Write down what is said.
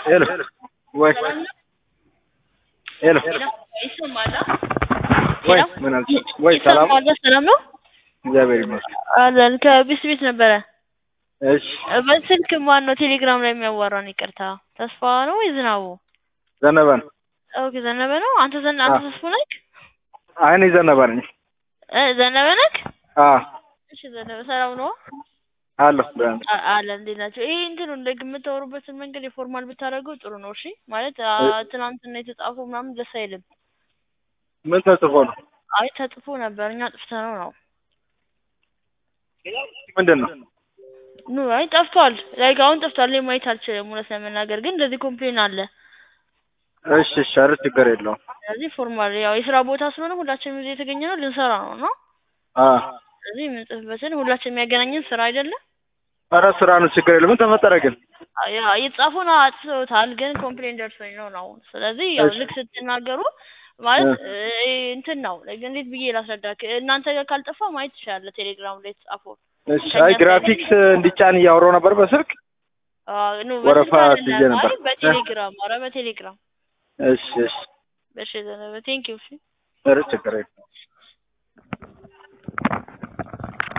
ሄሎ ወይ ሄሎ ይሰማል? ወይ ምን አልሽ? ወይ ሰላም ይሰማል? ሰላም ነው እግዚአብሔር ይመስገን። አለን። ከቢስ ቤት ነበረ። እሺ በስልክ ማን ነው ቴሌግራም ላይ የሚያዋራን? ይቅርታ ተስፋ ነው ወይ ዝናቡ? ዘነበ ነው። ኦኬ ዘነበ ነው። አንተ ዘነ አንተ አዎ። ተስፋ ነህ? አይ እኔ ዘነበ ነኝ። እ ዘነበ ነህ? አዎ እሺ ዘነበ ሰላም ነው? አለሁ ደህና ነኝ። አ- አለ እንዴት ናቸው? ይሄ እንትኑ እንደ የምታወሩበትን መንገድ የፎርማል ብታደርገው ጥሩ ነው። እሺ ማለት አ፣ ትናንትና የተጻፈው ምናምን ደስ አይልም። ምን ተጽፎ ነው? አይ ተጽፎ ነበር እኛ ጥፍተነው ነው። ምንድን ነው? ኑ አይ ጠፍቷል። ላይክ አሁን ጠፍቷል። እኔ ማየት አልችልም እውነት ለመናገር ግን እንደዚህ ኮምፕሌን አለ። እሺ እሺ፣ ኧረ ችግር የለውም። ስለዚህ ፎርማል ያው የስራ ቦታ ስለሆነ ሁላችንም እዚህ የተገኘ ነው ልንሰራ ነው ነው። አዎ ስለዚህ የምንጽፍበትን ሁላችን የሚያገናኝን ስራ አይደለም። ኧረ ስራ ነው፣ ችግር የለም። ምን ተፈጠረ ግን? ያ የተጻፈውን አጥፍተውታል፣ ግን ኮምፕሌን ደርሶኝ ነው ነው። ስለዚህ ያው እሺ። ልክ ስትናገሩ ማለት እ፣ እንትን ነው like እንዴት ብዬ ላስረዳክ? እናንተ ጋር ካልጠፋ ማየት ትችላለህ ቴሌግራም ላይ የተጻፈው። እሺ። አይ ግራፊክስ እንዲጫን እያወራሁ ነበር በስልክ። አዎ ኑ ወረፋ በስልክ ስይዤ አይደለም፣ ነበር። አይ በቴሌግራም ኧረ በቴሌግራም እሺ እሺ፣ በሽ ዘነበ ቴንኪው እሺ ኧረ ችግር የለውም።